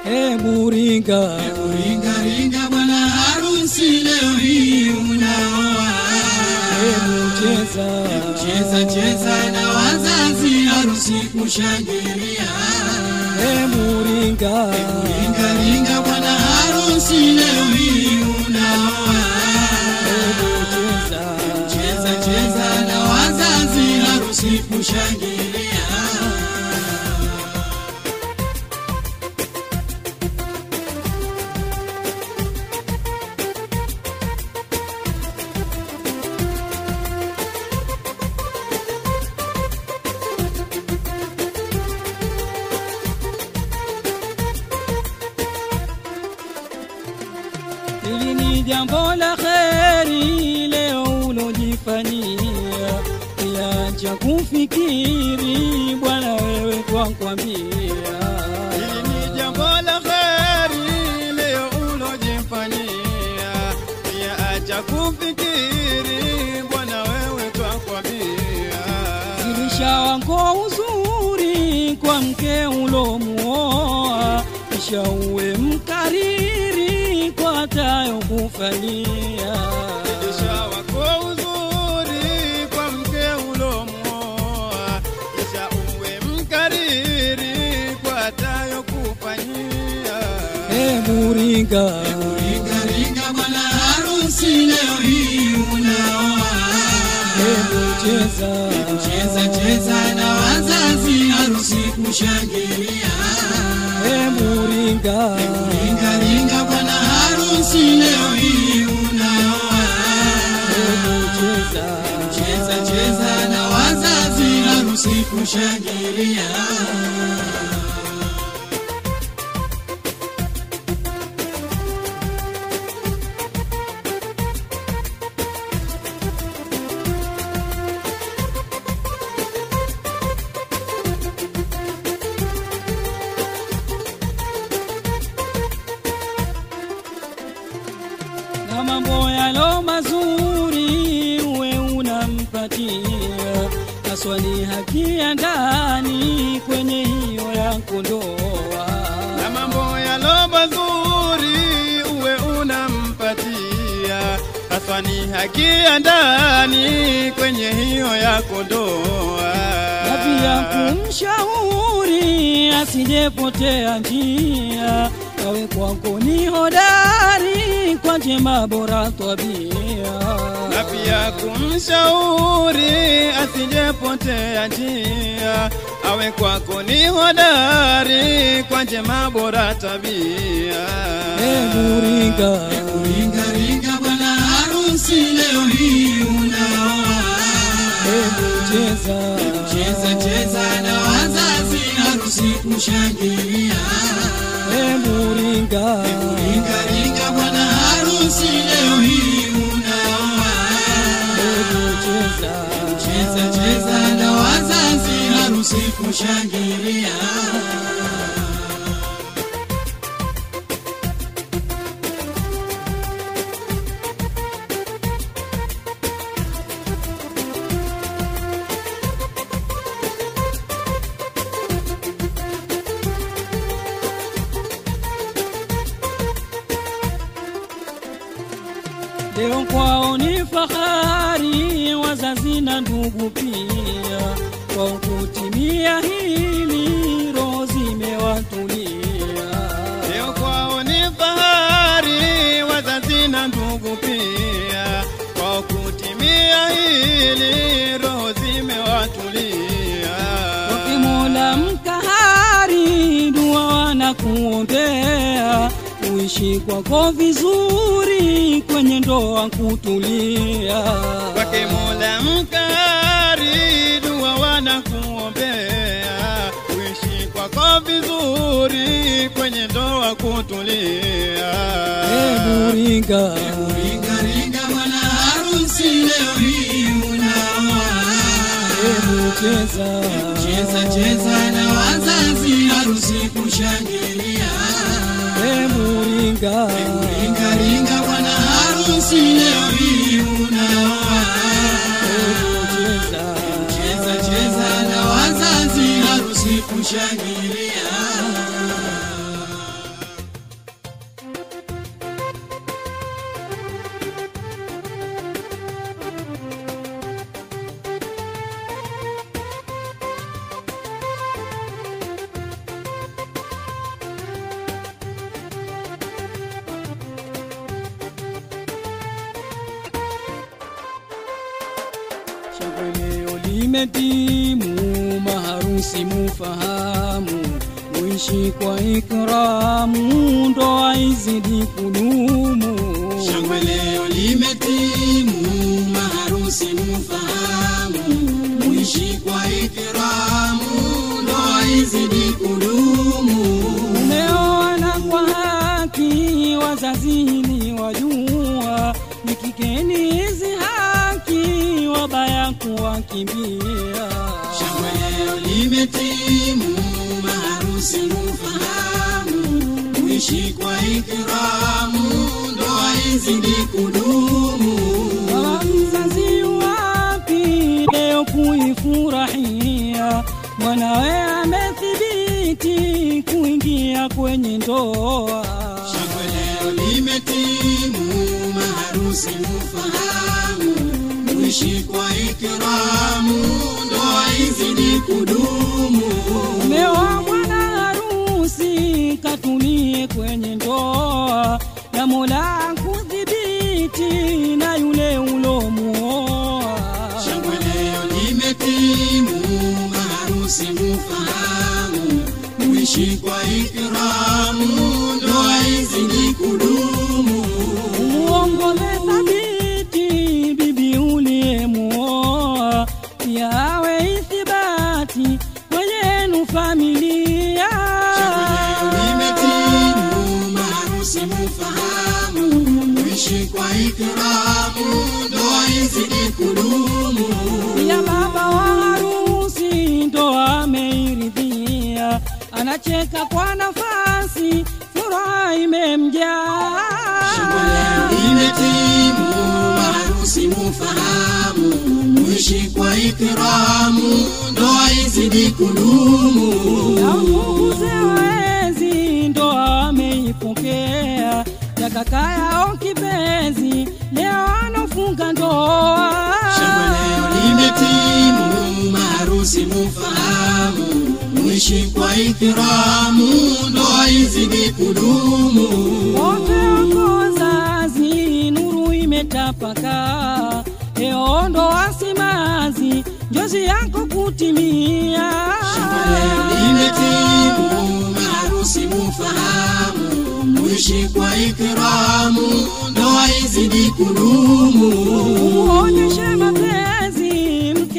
Hebu ringa, Ringa ringa bwana harusi leo hii unaoa. hebu cheza, Cheza cheza na wazazi harusi kushangilia. hebu ringa, Ringa ringa bwana harusi leo hii unaoa. hebu cheza, Cheza cheza na wazazi harusi kushangilia. Hili ni jambo la kheri leo ulojifanyia, kiacha kufikiri Bwana wewe twakwambia. Hili ni jambo la kheri leo ulojifanyia, pia acha kufikiri Bwana wewe twakwambia. Zilisha wako uzuri kwa mke ulomuoa, kisha uwe mkariri kwa atayokufanyia. Kisha wako uzuri kwa mke ulomuoa, kisha uwe mkariri kwa atayokufanyia. Hebu ringa, Ringa ringa bwana harusi leo hii unaoa. hebu cheza, Cheza cheza na wazazi harusi kushangilia. hebu ringa, Ringa ringa bwana harusi leo hii unaoa. hebu cheza, Cheza cheza na wazazi harusi kushangilia. na mambo yalo mazuri uwe unampatia, haswa ni haki ya ndani kwenye hiyo yako ndoa. na mambo yalo mazuri uwe unampatia, haswa ni haki ya ndani kwenye hiyo yako ndoa, na pia kumshauri asijepotea njia, awe kwako ni hodari kwa njema bora tabia. na pia kumshauri asijepotea njia, awe kwako ni hodari kwa njema bora tabia. Hebu ringa, Ringa ringa bwana harusi leo hii unaoa. hebu cheza, Cheza cheza na wazazi harusi kushangilia. hebu ringa, Ringa ringa bwana harusi leo hii unaoa. hebu cheza, Cheza cheza na wazazi harusi kushangilia. Leo kwao ni fahari, wazazi na ndugu pia, kwa kutimia hili roho zimewatulia. Leo kwao ni fahari, wazazi na ndugu pia, kwa kutimia hili roho zimewatulia. Wakimola mkahari, dua wanakuombea, uishi kwako vizuri, kwenye ndoa kutulia. Kwake Mola mkari, dua wanakuombea, uishi kwako vizuri, kwenye ndoa kutulia. Hebu ringa, Ringa ringa bwana harusi leo hii unaoa. hebu cheza, Cheza cheza na wazazi harusi kushangilia. hebu ringa, Ringa ringa bwana harusi leo hii unaoa. hebu cheza, Cheza cheza na wazazi harusi kushangilia. limetimu, maharusi mufahamu, muishi kwa ikramu, ndoa izidi kudumu. Shangwe leo limetimu, maharusi mufahamu, muishi kwa ikramu, ndoa izidi kudumu. Umeoana kwa haki, wazazi ni wajua, nikikeni hizi haki, wabaya kuwakimbia. Shangwe leo limetimu, maharusi mufahamu, muishi kwa ikramu, ndoa izidi kudumu. Baba mzazi wapi leo kuifurahia, mwanawe amethibiti kuingia kwenye ndoa. Shangwe leo limetimu, maharusi mufahamu, muishi kwa ikramu, ndoa izidi kudumu. Umeoa mwana harusi, katulie kwenye ndoa, na Mola kudhibiti na yule ulomuoa. Shangwe leo limetimu, maharusi mufahamu, muishi kwa ikramu, ndoa izidi kudumu. Umuongoze thabiti bibi uliyemuoa, pia awe ithibati kwenyenu familia. Shangwe leo limetimu, maharusi mufahamu, muishi kwa ikramu, ndoa izidi kudumu. Pia baba wa harusi ndo ameiridhia, anacheka kwa nafasi, furaha imemjaa. Shangwe leo limetimu, maharusi mufahamu, muishi kwa ikramu, ndoa izidi kudumu. na mbuze waezi ndo ameipokea ya kaka yao kipenzi, leo anafunga ndoa. Shangwe leo limetimu, maharusi mufahamu, muishi kwa ikramu, ndoa izidi kudumu. wote wako wazazi, nuru imetapaka, leo ndoa simazi, njozi yako kutimia. Shangwe leo limetimu, maharusi mufahamu, muishi kwa ikramu, ndoa izidi kudumu. Umuonyeshe mapenzi mke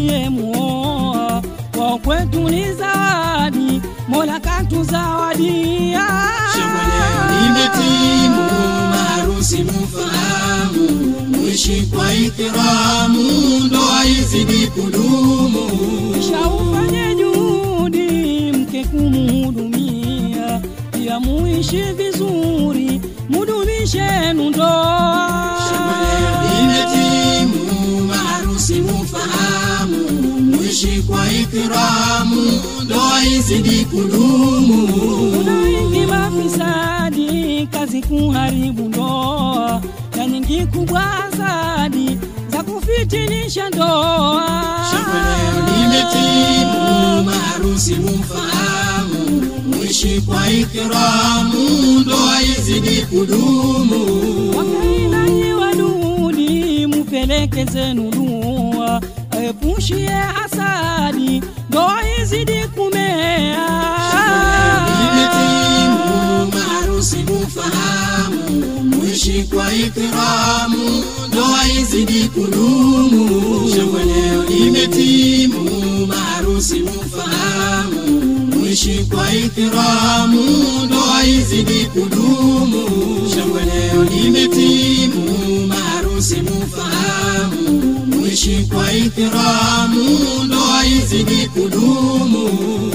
uliyemuoa, kwa kwetu ni zawadi, Mola katuzawadia. Shangwe leo limetimu, maharusi mufahamu, muishi kwa ikramu, ndoa izidi kudumu. Kisha ufanye juhudi mke kumuhudumia, pia muishi vizuri, mudumishenu ndoa. Shangwe leo limetimu, maharusi mufahamu, muishi kwa ikramu, ndoa izidi kudumu. Kuna wingi mafisadi, kazi kuharibu ndoa, na nyingi kubwa hasadi za kufitinisha ndoa. Shangwe leo limetimu, maharusi mufahamu, muishi kwa ikramu, ndoa izidi kudumu. Wakainanyi wadudi, mupeleke zenu dua, aepushie hasadi, ndoa izidi kumea. Limetimu, maharusi mufahamu, muishi kwa ikramu, ndoa izidi kudumu. Shangwe leo limetimu, maharusi mufahamu, muishi kwa ikramu, ndoa izidi kudumu. Shangwe leo limetimu, maharusi mufahamu, muishi kwa ikramu, ndoa izidi kudumu.